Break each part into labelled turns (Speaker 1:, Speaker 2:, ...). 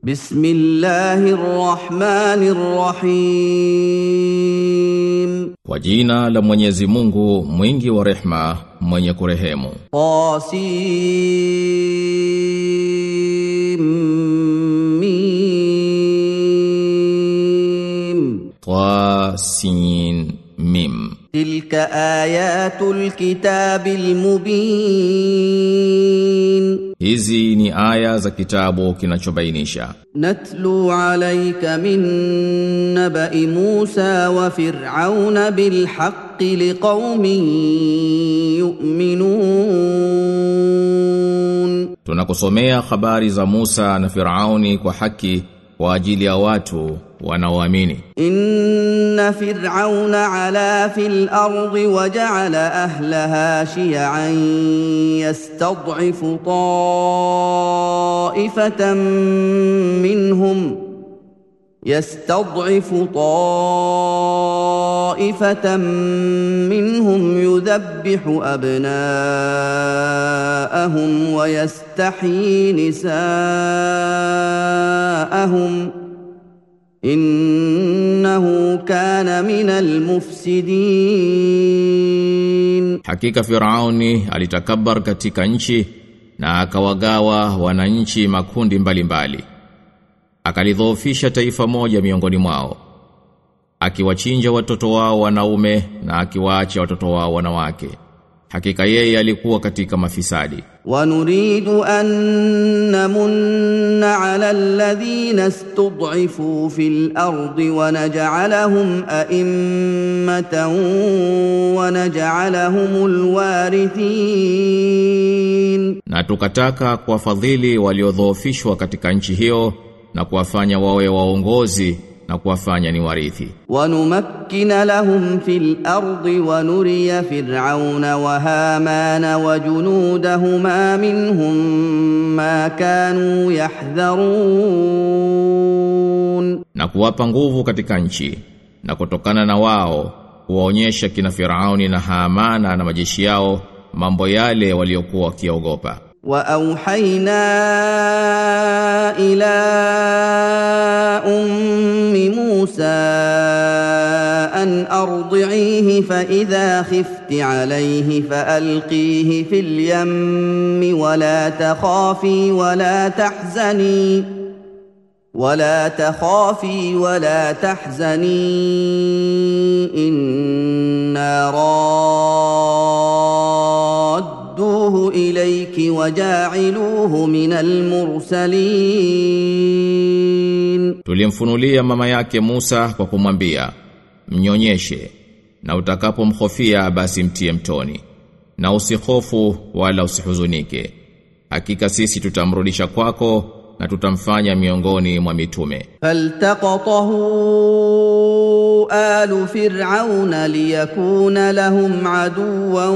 Speaker 1: بسم الله الرحمن الرحيم
Speaker 2: Kwa jina la Mwenyezi Mungu mwingi wa rehma mwenye kurehemu
Speaker 1: طاسيم ميم
Speaker 2: Tasin Mim
Speaker 1: تلك آيات الكتاب المبين
Speaker 2: Hizi ni aya za kitabu kinachobainisha
Speaker 1: نتلو عليك من نبأ موسى وفرعون بالحق لقوم يؤمنون
Speaker 2: Tunakusomea habari za Musa na Firauni kwa haki kwa ajili ya watu wanaoamini
Speaker 1: إن فرعون علا في الأرض وجعل أهلها شيعا يستضعف طائفة منهم يستضعف طائفة منهم يذبح أبناءهم ويستحيي نساءهم ۖ innahu kana minal mufsidin
Speaker 2: Hakika Firauni alitakabbar katika nchi na akawagawa wananchi makundi mbalimbali. Akalidhoofisha taifa moja miongoni mwao. Akiwachinja watoto wao wanaume na akiwaacha watoto wao wanawake. Hakika yeye alikuwa katika mafisadi.
Speaker 1: ونريد أن نمن على الذين استضعفوا في الأرض ونجعلهم أئمة ونجعلهم الوارثين
Speaker 2: Na tukataka kuwafadhili waliodhoofishwa katika nchi hiyo na kuwafanya wawe waongozi na kuwafanya ni warithi.
Speaker 1: ونمكن لهم في الأرض ونري فرعون وهامان وجنودهما منهم ما كانوا يحذرون
Speaker 2: na kuwapa nguvu katika nchi na kutokana na wao kuwaonyesha kina Firauni na Haamana na majeshi yao mambo yale waliokuwa wakiogopa
Speaker 1: واوحينا الى ام موسى ان ارضعيه فاذا خفت عليه فالقيه في اليم ولا تخافي ولا تحزني ولا تخافي ولا تحزني انا رادوه اليك وجاعلوه من المرسلين
Speaker 2: tulimfunulia mama yake Musa kwa kumwambia mnyonyeshe na utakapomhofia basi mtie mtoni na usihofu wala usihuzunike hakika sisi tutamrudisha kwako na tutamfanya miongoni mwa mitume
Speaker 1: فالتقطه آل فرعون ليكون لهم عدوا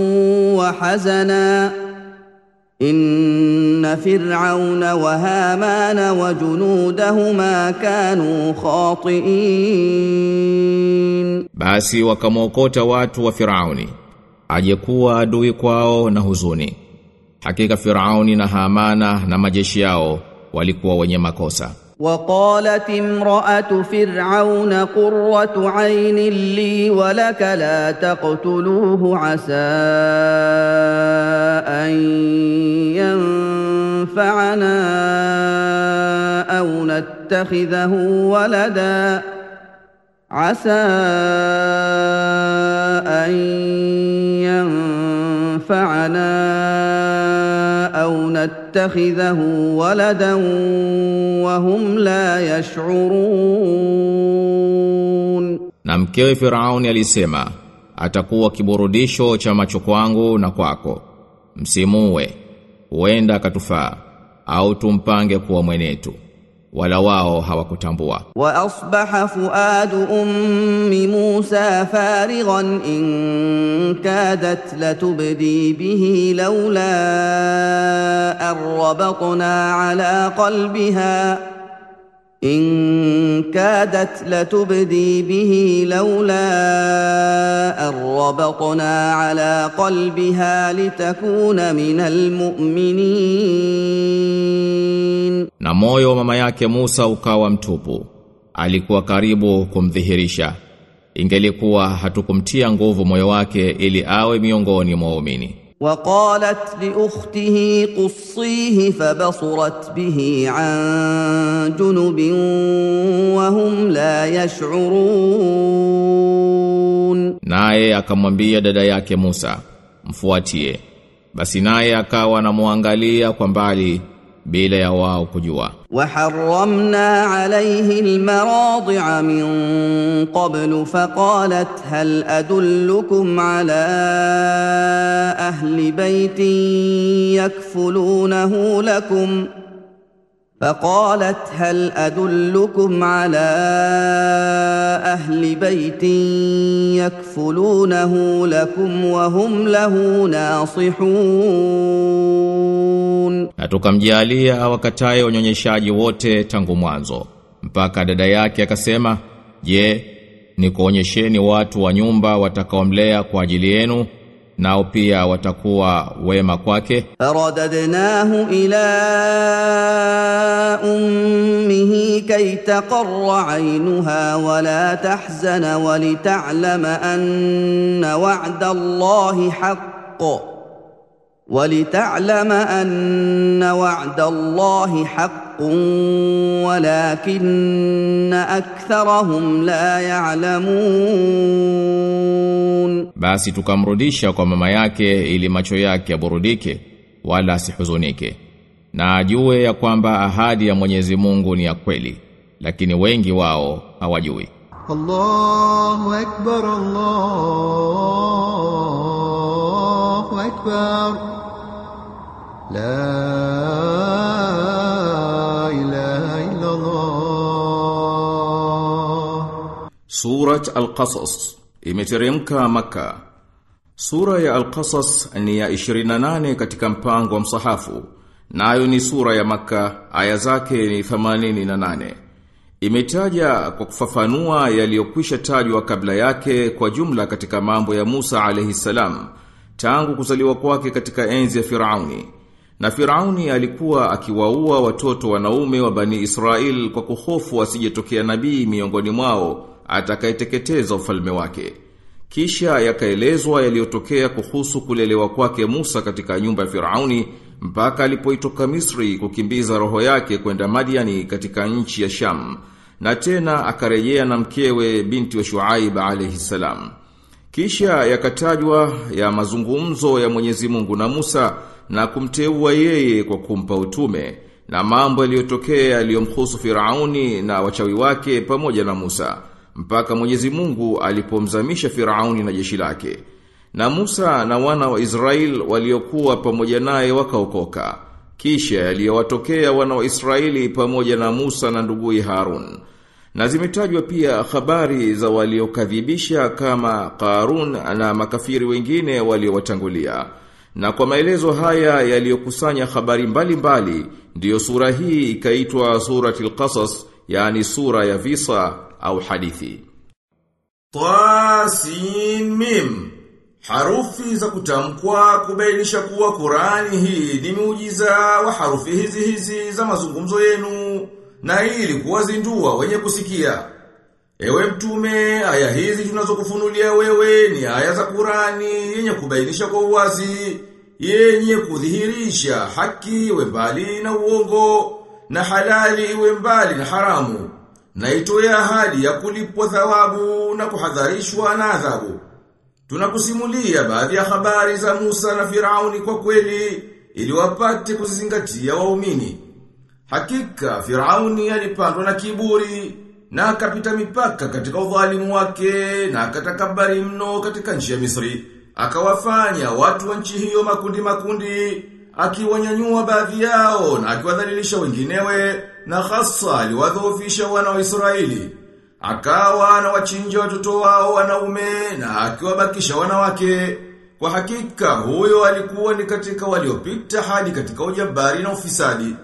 Speaker 1: وحزنا إن فرعون وهامان وجنودهما كانوا خاطئين
Speaker 2: Basi wakamwokota watu wa Firauni ajekuwa adui kwao na huzuni. Hakika Firauni na Hamana na majeshi yao walikuwa wenye makosa.
Speaker 1: وقالت امرأة فرعون قرة عين لي ولك لا تقتلوه عسى أن ينفعنا أو نتخذه ولدا عسى أن ينفعنا أو نتخذه ولدا وهم لا يشعرون
Speaker 2: Na mkewe Firauni alisema, atakuwa kiburudisho cha macho kwangu na kwako. Msimuwe, huenda akatufaa au tumpange kuwa mwenetu. Wala wao hawakutambua.
Speaker 1: واصبح فؤاد ام موسى فارغا ان كادت لتبدي به لولا ان ربطنا على قلبها ان كادت لتبدي به لولا ان ربطنا على قلبها لتكون من المؤمنين
Speaker 2: Na moyo wa mama yake Musa ukawa mtupu. Alikuwa karibu kumdhihirisha. Ingelikuwa hatukumtia nguvu moyo wake ili awe miongoni mwa waumini.
Speaker 1: وقالت لاخته قصيه فبصرت به عن جنب وهم لا يشعرون
Speaker 2: Naye akamwambia dada yake Musa, mfuatie. Basi naye akawa anamwangalia kwa mbali bila ya wao kujua.
Speaker 1: وحرمنا عليه المراضع من قبل فقالت هل ادلكم على اهل بيت يكفلونه لكم فقالت هل ادلكم على اهل بيت يكفلونه لكم وهم له ناصحون
Speaker 2: Na tukamjalia wakataye wanyonyeshaji wote tangu mwanzo. Mpaka dada yake akasema, "Je, nikuonyesheni watu wa nyumba watakaomlea kwa ajili yenu nao pia watakuwa wema kwake?"
Speaker 1: فرددناه الى امه كي تقر عينها ولا تحزن ولتعلم ان وعد الله حق ولتعلم ان وعد الله حق ولكن اكثرهم لا يعلمون
Speaker 2: Basi tukamrudisha kwa mama yake ili macho yake yaburudike wala asihuzunike. Na ajue ya kwamba ahadi ya Mwenyezi Mungu ni ya kweli, lakini wengi wao hawajui.
Speaker 3: الله أكبر الله أكبر لا إله إلا الله
Speaker 4: Surat Al-Qasas imeteremka Maka. Sura ya Al-Qasas ni ya 28 katika mpango wa msahafu. Nayo ni sura ya Maka, aya zake ni 88. Imetaja kwa kufafanua yaliyokwisha tajwa kabla yake kwa jumla katika mambo ya Musa alayhi salam tangu kuzaliwa kwake katika enzi ya Firauni. Na Firauni alikuwa akiwaua watoto wanaume wa Bani Israel kwa kuhofu asijetokea nabii miongoni mwao atakayeteketeza ufalme wake. Kisha yakaelezwa yaliyotokea kuhusu kulelewa kwake Musa katika nyumba ya Firauni mpaka alipoitoka Misri kukimbiza roho yake kwenda Madiani katika nchi ya Sham na tena akarejea na mkewe binti wa Shuaib alayhi salam. Kisha yakatajwa ya mazungumzo ya Mwenyezi Mungu na Musa na kumteua yeye kwa kumpa utume na mambo yaliyotokea yaliyomhusu Firauni na wachawi wake pamoja na Musa mpaka Mwenyezi Mungu alipomzamisha Firauni na jeshi lake. Na Musa na wana wa Israel waliokuwa pamoja naye wakaokoka. Kisha yaliyowatokea wana wa Israeli pamoja na Musa na nduguye Harun. Na zimetajwa pia habari za waliokadhibisha kama Qarun na makafiri wengine waliowatangulia. Na kwa maelezo haya yaliyokusanya habari mbalimbali mbali, ndiyo sura hii ikaitwa suratul Qasas, yani sura ya visa au hadithi. Tasimim Harufi za kutamkwa kubainisha kuwa Qurani hii ni muujiza wa harufi hizi hizi za mazungumzo yenu na ili kuwazindua wenye kusikia. Ewe mtume, aya hizi tunazokufunulia wewe ni aya za Qurani yenye kubainisha kwa uwazi, yenye kudhihirisha haki iwe mbali na uongo na halali iwe mbali na haramu na itoe ahadi ya kulipwa thawabu na kuhadharishwa na adhabu. Tunakusimulia baadhi ya habari za Musa na Firauni kwa kweli ili wapate kuzizingatia waumini. Hakika Firauni alipandwa na kiburi na akapita mipaka katika udhalimu wake na akatakabari mno katika nchi ya Misri. Akawafanya watu wa nchi hiyo makundi makundi, akiwanyanyua baadhi yao na akiwadhalilisha wenginewe na hasa aliwadhoofisha wana wa Israeli. Akawa anawachinja watoto wao wanaume na akiwabakisha wanawake. Kwa hakika huyo alikuwa ni katika waliopita hadi katika ujabari na ufisadi.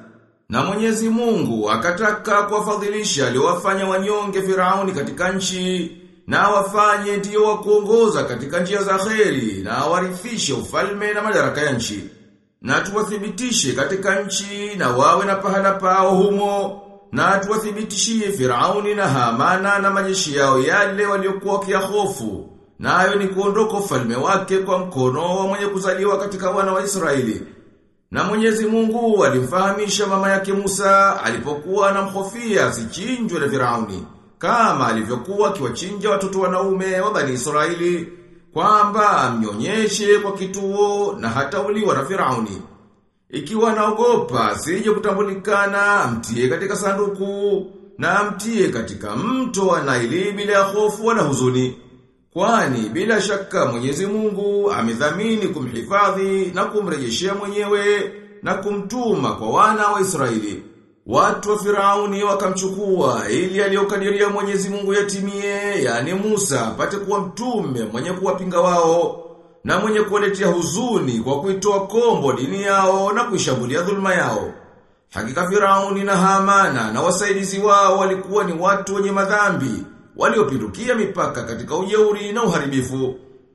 Speaker 4: Na Mwenyezi Mungu akataka kuwafadhilisha aliowafanya wanyonge Firauni katika nchi na wafanye ndio wa kuongoza katika njia za kheri na warithishe ufalme na madaraka ya nchi. Na tuwathibitishe katika nchi na wawe na pahala pao humo na tuwathibitishie Firauni na Hamana na majeshi yao yale waliokuwa kia hofu. Nayo ni kuondoka ufalme wake kwa mkono wa mwenye kuzaliwa katika wana wa Israeli. Na Mwenyezi Mungu alimfahamisha mama yake Musa alipokuwa anamhofia asichinjwe na Firauni kama alivyokuwa akiwachinja watoto wanaume wa Bani Israeli kwamba amnyonyeshe kwa kituo na hata uliwa na Firauni. Ikiwa anaogopa sije kutambulikana amtie katika sanduku na amtie katika mto wa Naili bila ya hofu wala huzuni. Kwani bila shaka Mwenyezi Mungu amedhamini kumhifadhi na kumrejeshea mwenyewe na kumtuma kwa wana wa Israeli. Watu wa Firauni wakamchukua ili aliyokadiria Mwenyezi Mungu yatimie, yani Musa apate kuwa mtume mwenye kuwapinga wao na mwenye kuwaletea huzuni kwa kuitoa kombo dini yao na kuishambulia dhulma yao. Hakika Firauni na Hamana na wasaidizi wao walikuwa ni watu wenye madhambi, waliopindukia mipaka katika ujeuri na uharibifu.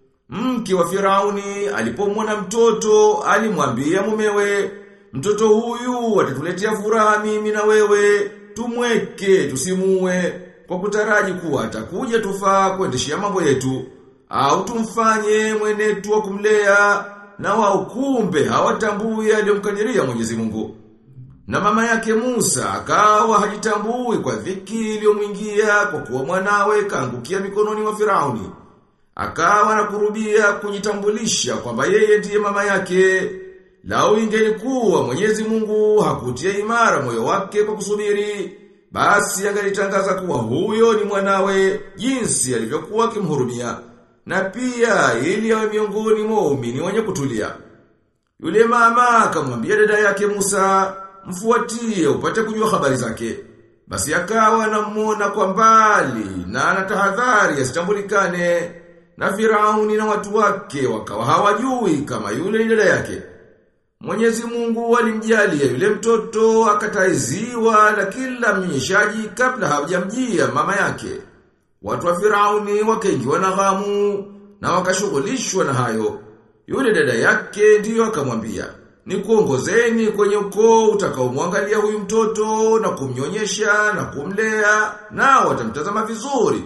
Speaker 4: Mke wa Firauni alipomwona mtoto alimwambia mumewe, mtoto huyu atatuletea furaha mimi na wewe, tumweke tusimue kwa kutaraji kuwa atakuja tufaa kuendeshea mambo yetu au tumfanye mwenetu wa kumlea na wao kumbe hawatambui aliyomkadiria Mwenyezi Mungu. Na mama yake Musa akawa hajitambui kwa dhiki iliyomwingia kwa kuwa mwanawe kaangukia mikononi mwa Firauni. Akawa na kurubia kujitambulisha kwamba yeye ndiye mama yake. Lau ingelikuwa Mwenyezi Mungu hakutia imara moyo wake kwa kusubiri, basi angalitangaza kuwa huyo ni mwanawe jinsi alivyokuwa akimhurumia na pia ili awe miongoni mwa waumini wenye kutulia. Yule mama akamwambia dada yake Musa, mfuatie upate kujua habari zake. Basi akawa anamuona kwa mbali na anatahadhari asitambulikane na Firauni na watu wake wakawa hawajui kama yule ni dada yake. Mwenyezi Mungu alimjalia yule mtoto akataiziwa na kila mnyeshaji kabla hawajamjia mama yake. Watu wa Firauni wakaingiwa na ghamu na wakashughulishwa na hayo. Yule dada yake ndiyo akamwambia, "Ni kuongozeni kwenye ukoo utakaomwangalia huyu mtoto na kumnyonyesha na kumlea na watamtazama vizuri."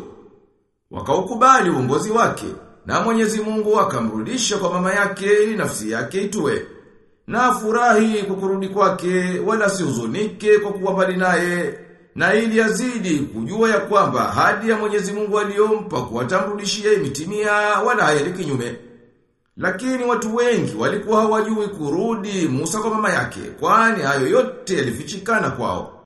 Speaker 4: Wakaukubali uongozi wake na Mwenyezi Mungu akamrudisha kwa mama yake ili nafsi yake itue. Na furahi kwa kurudi kwake wala sihuzunike kwa kuwa mbali naye na ili azidi kujua ya kwamba hadi ya Mwenyezi Mungu aliyompa kuwatamrudishia imetimia wala haendi kinyume. Lakini watu wengi walikuwa hawajui kurudi Musa kwa mama yake, kwani hayo yote yalifichikana kwao.